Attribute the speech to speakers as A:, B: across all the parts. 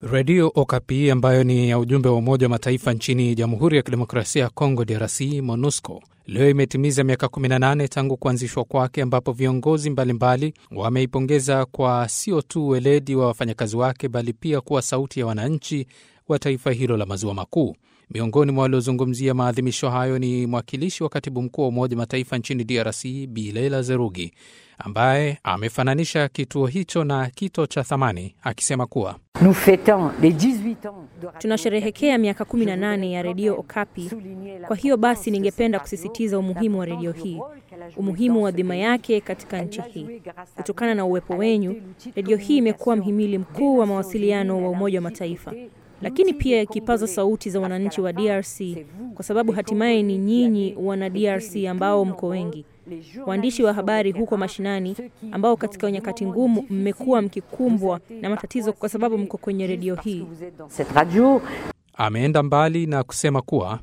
A: Redio Okapi ambayo ni ya ujumbe wa Umoja wa Mataifa nchini Jamhuri ya Kidemokrasia ya Kongo, DRC, MONUSCO, leo imetimiza miaka 18 tangu kuanzishwa kwake, ambapo viongozi mbalimbali wameipongeza kwa sio tu weledi wa wafanyakazi wake, bali pia kuwa sauti ya wananchi wa taifa hilo la maziwa makuu. Miongoni mwa waliozungumzia maadhimisho hayo ni mwakilishi wa katibu mkuu wa Umoja wa Mataifa nchini DRC, Bilela Zerugi, ambaye amefananisha kituo hicho na kito cha thamani, akisema kuwa
B: tunasherehekea miaka 18 ya redio Okapi. Kwa hiyo basi, ningependa kusisitiza umuhimu wa redio hii, umuhimu wa dhima yake katika nchi hii. Kutokana na uwepo wenyu, redio hii imekuwa mhimili mkuu wa mawasiliano wa Umoja wa Mataifa lakini pia ikipaza sauti za wananchi wa DRC kwa sababu hatimaye ni nyinyi wana DRC ambao mko wengi, waandishi wa habari huko mashinani, ambao katika nyakati ngumu mmekuwa mkikumbwa na matatizo kwa sababu mko kwenye redio hii.
A: Ameenda mbali na kusema kuwa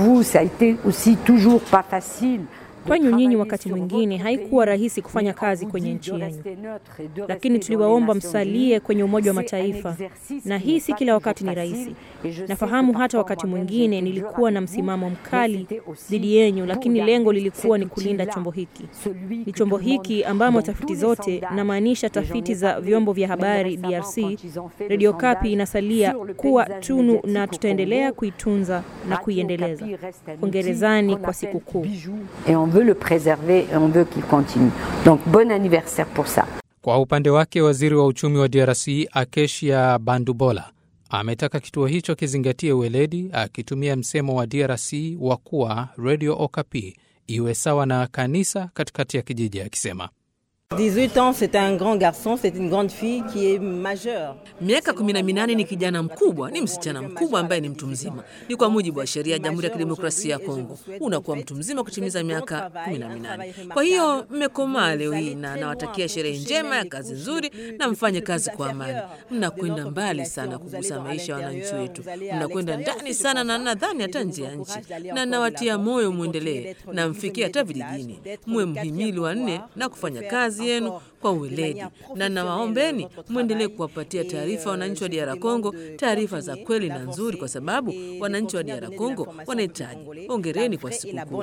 B: kwenyu nyinyi wakati mwingine haikuwa rahisi kufanya kazi kwenye nchi yenu, lakini tuliwaomba msalie kwenye Umoja wa Mataifa, na hii si kila wakati ni rahisi. Nafahamu hata wakati mwingine nilikuwa na msimamo mkali dhidi yenyu, lakini lengo lilikuwa ni kulinda chombo hiki. Ni chombo hiki ambamo tafiti zote, namaanisha tafiti za vyombo vya habari DRC, Radio Kapi inasalia kuwa tunu, na tutaendelea kuitunza na kuiendeleza. Hongerezani kwa sikukuu.
C: On veut le préserver et on veut qu'il continue. Donc bon anniversaire pour ça.
A: Kwa upande wake waziri wa uchumi wa DRC Akesia Bandubola ametaka kituo hicho kizingatie weledi, akitumia msemo wa DRC wa kuwa Radio Okapi iwe sawa na kanisa katikati ya kijiji, akisema
D: 18 ans c'est un grand garçon, c'est une grande fille qui est majeure.
E: Miaka 18 ni kijana mkubwa, ni msichana mkubwa ambaye ni mtu mzima. Ni kwa mujibu wa sheria ya Jamhuri ya Kidemokrasia ya Kongo. Unakuwa mtu mzima kutimiza miaka 18. Kwa hiyo mmekomaa leo hii na nawatakia sherehe njema ya kazi nzuri na mfanye kazi kwa amani. Mnakwenda mbali sana kugusa maisha ya wananchi wetu. Mnakwenda ndani sana na nadhani hata nje ya nchi. Na nawatia moyo muendelee na mfikie hata vijijini. Muwe mhimili wa nne na kufanya kazi yenu kwa uweledi, na nawaombeni mwendelee kuwapatia taarifa wananchi wa DR Congo, taarifa za kweli na nzuri, kwa sababu wananchi wa DR Congo wanahitaji. Hongereni kwa sikukuu.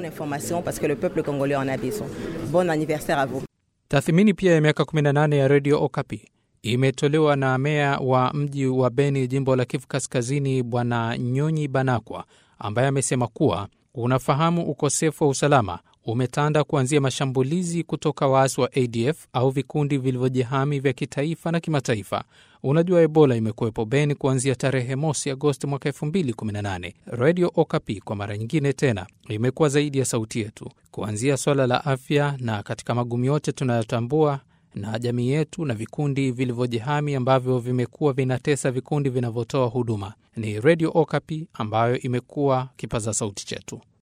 A: Tathmini pia ya miaka 18 ya redio Okapi imetolewa na meya wa mji wa Beni, jimbo la Kivu Kaskazini, Bwana Nyonyi Banakwa, ambaye amesema kuwa unafahamu ukosefu wa usalama umetanda kuanzia mashambulizi kutoka waasi wa ADF au vikundi vilivyojihami vya kitaifa na kimataifa. Unajua, Ebola imekuwepo Beni kuanzia tarehe mosi Agosti mwaka 2018. Radio Okapi kwa mara nyingine tena imekuwa zaidi ya sauti yetu, kuanzia swala la afya na katika magumu yote tunayotambua na jamii yetu na vikundi vilivyojihami ambavyo vimekuwa vinatesa vikundi vinavyotoa huduma. Ni Radio Okapi ambayo imekuwa kipaza sauti chetu.